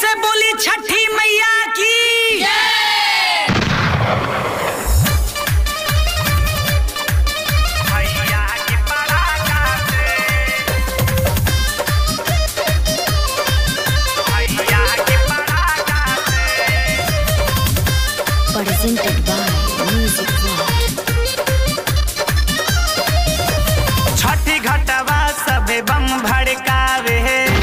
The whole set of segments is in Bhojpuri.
से बोली छठी मैया की भैया के पराका से भैया के पराका से presented by Music World. छठी घटवा सबे बम भड़कावे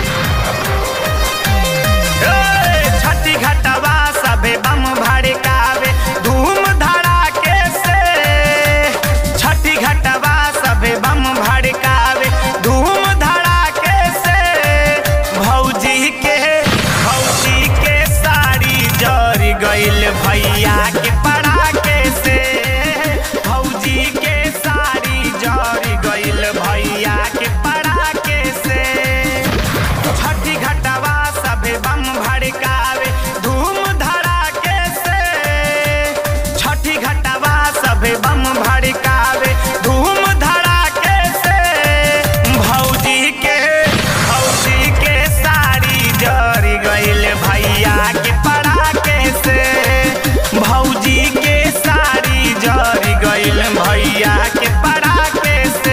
ए, छठी घटवा सबे बम भड़कावे धूम धड़ाके से छठी घटवा सबे बम भड़कावे धूम धड़ाके से भौजी के भौजी के साड़ी जर गइल भैया के पड़ाके से भौजी के साड़ी जर गइल भैया के पड़ाके से छठी घटवा सबे बम भड़कावे धूम धड़ाके से छठी घटवा सबे बम भड़कावे धूम धड़ाके से भौजी के भौजी के साड़ी जर गइल भैया के पड़ाके से भौजी के साड़ी जर गइल भैया के पड़ाके से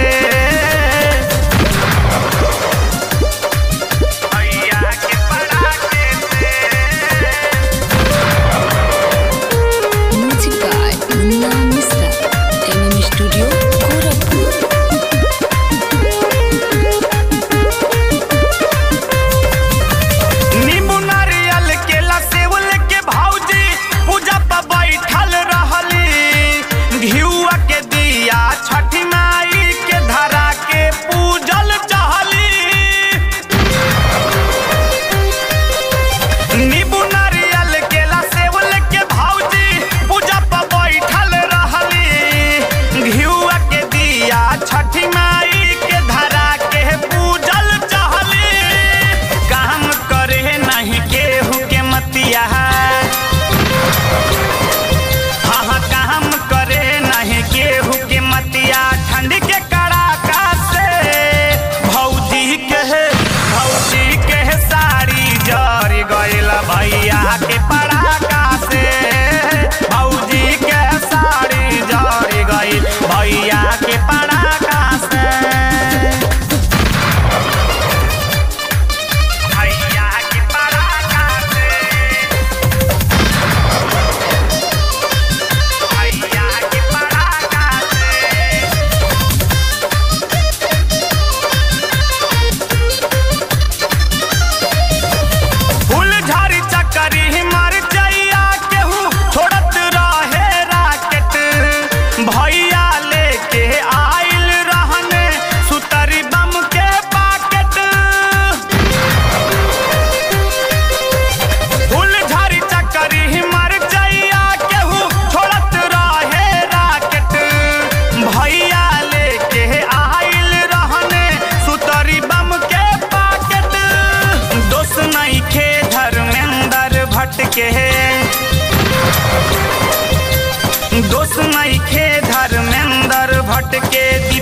भैया के पड़ाके से Music by Munna Misra. MM Studio, Gorakhpur. नींबू नारियल केला सेवल के भौजी पूजा पर बैठल रहली घिउआ के दिया छठी माई के धरा के पूजल चहली नींबू नारियल केला सेवल के भौजी पूजा पर बैठल रहली घिउआ के दिया छठी माई के धरा के पूजल चहली काम करे नहीं केहू के मतिया हाँ हाँ काम करे नहीं केहू के मतिया ठंड के कड़ाका से भौजी के भौजी के साड़ी जर गइल भैया के पड़ाका से भौजी के साड़ी जर गइल भैया के पड़ाका से भैया के पराका से भैया के पराका से फूल झाड़ी चक्करी मर जइया केहू छोड़त रहे राकेट भैया लेके आइल रहने सुतरी बम के पाकेट फूल झाड़ी चक्करी मर जइया केहू छोड़त रहे राकेट भैया लेके आइल रहने सुतरी बम के पाकेट दोस्त नहीं खे धर्मेंद्र भटके दोस्त नहीं खे धर्मेंद्र भटके